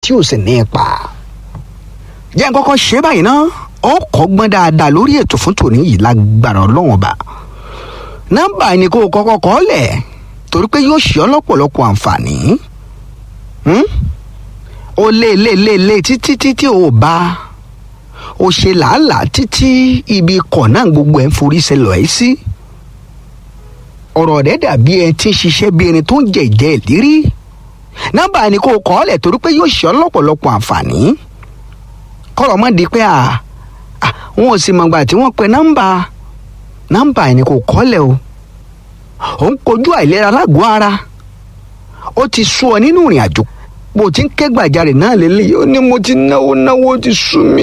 tí ò sì ní ipa jẹ́ n kọ́kọ́ ṣe báyìí ná ó kọ́gbọ́n dáadáa lórí ètò fún tòní yìí lágbára ọlọ́run ọba nọ́mbà ni kó o kọ́kọ́ kọ́ lẹ̀ torí pé yóò ṣe ọ́ lọ́pọ̀lọpọ̀ àǹfààní ó lé lé lé lé títí títí ò bá ó ṣe làálàá títí ibi ikọ̀ náà gbogbo ẹ̀ ń forí ṣẹlẹ̀ ẹ́ sí ọ̀rọ̀ rẹ̀ dàbí ẹ tí ń ṣiṣẹ́ bí ẹni tó ń jẹ ìjẹ́ ìlérí nọ́mbà ni kó o kọ́ lẹ̀ torí pé yóò ṣe ọ́ lọ́pọ̀lọpọ̀ àǹfààní kọ́rọ̀ mọ́ di pé à wọn ò sì mọ̀gbà tí wọ́n pe nọ́mbà nọ́mbà ẹni kò kọ́lẹ̀ o ò ń kojú àìlera lágọ̀ọ́ ara ó ti sú ọ nínú ìrìn àjò bó ti ń ké gbàjarè náà lélẹ́yìí ó ní mo ti náwó náwó ó ti sú mi.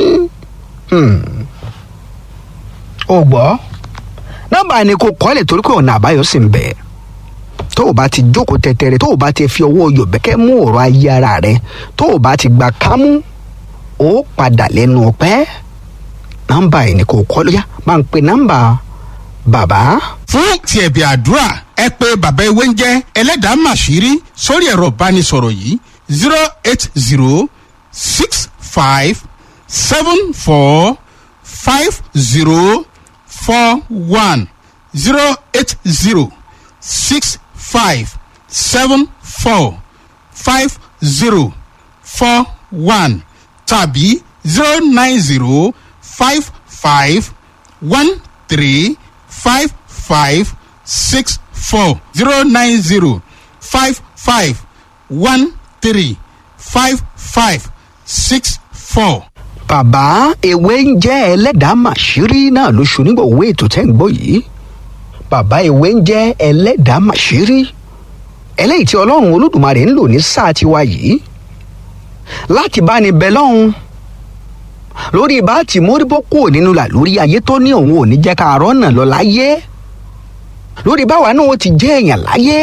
ó gbọ́ nọ́mbà ẹni kò kọ́lẹ̀ torí pé ọ̀nà àbáyọ sì ń bẹ tó o bá ti jókòó tẹ̀tẹ̀rẹ̀ tó o bá ti fi ọwọ́ yọ̀bẹ́kẹ́ mú ọ̀rọ̀ ayé ara rẹ tó o bá ti gba kámú ó padà lẹ́nu ọpẹ́ nọ́mbà ẹni kò kọ́ lóyá máa ń pe nọ́mbà bàbá. fún ti ẹ̀bì àdúrà ẹ pé bàbá ewé ń jẹ́ ẹlẹ́dàá màṣírí sórí ẹ̀rọ ìbánisọ̀rọ̀ yìí zero eight zero six five seven four five zero four one zero eight zero six five seven four five zero four one tàbí zero nine zero five five one three five five six four zero nine zero five five one three five five six four. bàbá ewé ń jẹ́ ẹlẹ́dàá màṣírí náà lóṣù nígbà owó ètò tẹ́ ń gbọ́ yìí bàbá ewé ń jẹ́ ẹlẹ́dàá màṣírí eléyìí tí ọlọ́run olódùmarè ń lò ní sáà tiwa yìí láti bá ní bẹ lọ́hùn lórí bá ti móríbó kúrò nínú là lórí ayé tó ní òun ò ní jẹ́ ká arọ́ náà lọ láyé lórí báwa náà ó ti jẹ́ èèyàn láyé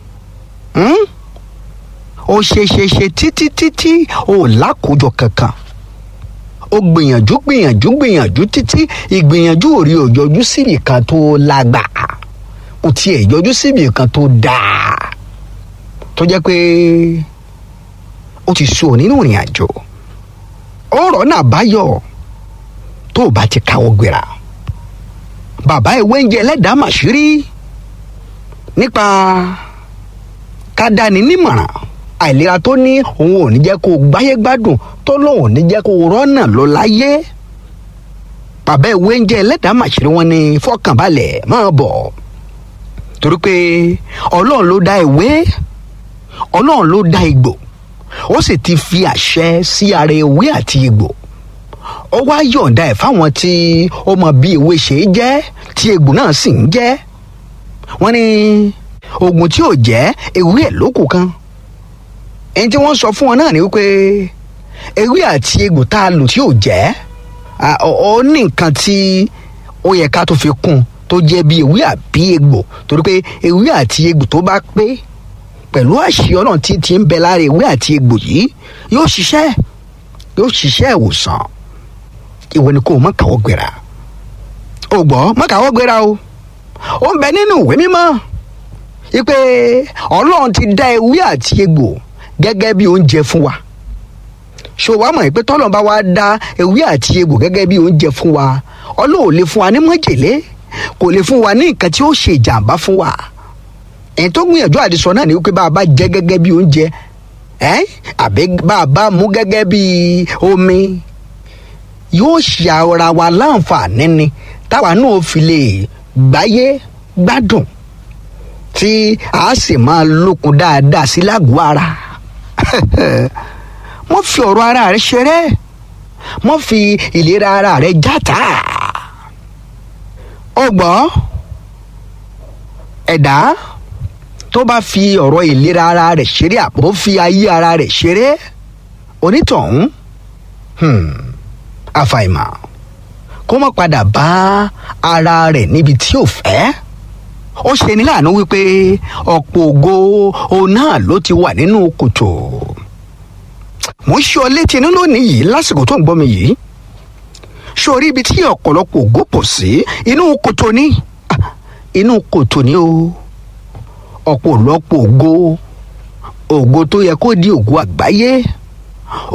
ó ṣe ṣe ṣe títí títí ó lákòójọ kankan ó gbìyànjú gbìyànjú gbìyànjú títí ìgbìyànjú ò rí òjọjú síbì kan tó lágbàá kò tiẹ̀ yọjú síbì kan tó dáa tó jẹ́ pé ó ti sùn nínú ìrìn àjò ọ̀rọ̀ náà báyọ̀ tó o bá ti káwọ́ gbéra bàbá ìwé ń jẹ ẹlẹ́dàá màṣírí nípa kádàní nímọ̀ràn àìlera tó ní òun ò ní jẹ́ kó o gbáyé gbádùn tó lóun ò ní jẹ́ kó o rọ́nà lọ láyé bàbá ìwé ń jẹ ẹlẹ́dàá màṣírí wọn ní fọkànbalẹ̀ máa bọ̀ torí pé ọlọ́run ló dá ìwé ọlọ́run ló dá igbó ó sì ti fi àṣẹ sí ara ewé àti egbò ó wá yọ̀ǹda ẹ̀ fáwọn tí ó mọ bí ewé ṣe é jẹ́ tí egbò náà sì ń jẹ́ wọ́n ní oògùn tí ò jẹ́ ewé ẹ̀ lókù kan ẹni tí wọ́n sọ fún wọn náà ni wípé ewé àti egbò tá a lò tí ò jẹ́ ó ní nǹkan tí ó yẹ ká tó fi kún tó jẹ́ bí ewé àbí egbò torí pé ewé àti egbò tó bá pé pẹ̀lú àṣì ọ̀nà tí ti ń bẹ lára ewé àti egbò yìí yóò ṣiṣẹ́ yóò ṣiṣẹ́ ìwòsàn ìwọ ni kò mọ kàwọ́ gbéra o gbọ́ mọ kàwọ́ gbéra o ó ń bẹ nínú ìwé mímọ́ wípé ọlọ́run ti dá ewé àti egbò gẹ́gẹ́ bí oúnjẹ fún wa ṣò wá mọ̀ pé tọ́lọ̀ bá wá dá ewé àti egbò gẹ́gẹ́ bí oúnjẹ fún wa ọlọ́run ò lè fún wa ní májèlé kò lè fún wa ní nǹkan tí ó ṣe ìjàmbá fún wa ẹni tó gbìyànjú àdìsọ náà ni wípé bá a bá jẹ gẹ́gẹ́ bí oúnjẹ ẹ àbí bá a bá mú gẹ́gẹ́ bí omi yóò ṣe ara wa láǹfààní ni táwa náà fi lè gbáyé gbádùn tí a sì máa lókun dáadáa sí lágọ̀ọ́ ara mo fi ọ̀rọ̀ ara rẹ ṣeré mo fi ìlera ara rẹ játa ọgbọ́n ẹ̀dá tó bá fi ọ̀rọ̀ ìlera ara rẹ̀ ṣeré àpò fi ayé ara rẹ̀ ṣeré onítọ̀hún àfàìmọ̀ kó má padà bá ara rẹ̀ níbi tí ò fẹ́ ó ṣe ní láàánú wípé ọ̀pọ̀ ògo òun náà ló ti wà nínú kòtò mo ń ṣe ọ létí inú lónìí yìí lásìkò tó ń gbọ́ mi yìí sórí ibi tí ọ̀pọ̀lọpọ̀ ògo pọ̀ sí inú kòtò ni inú kòtò ni o ọ̀pọ̀lọpọ̀ ògo ògo tó yẹ kó di ògo àgbáyé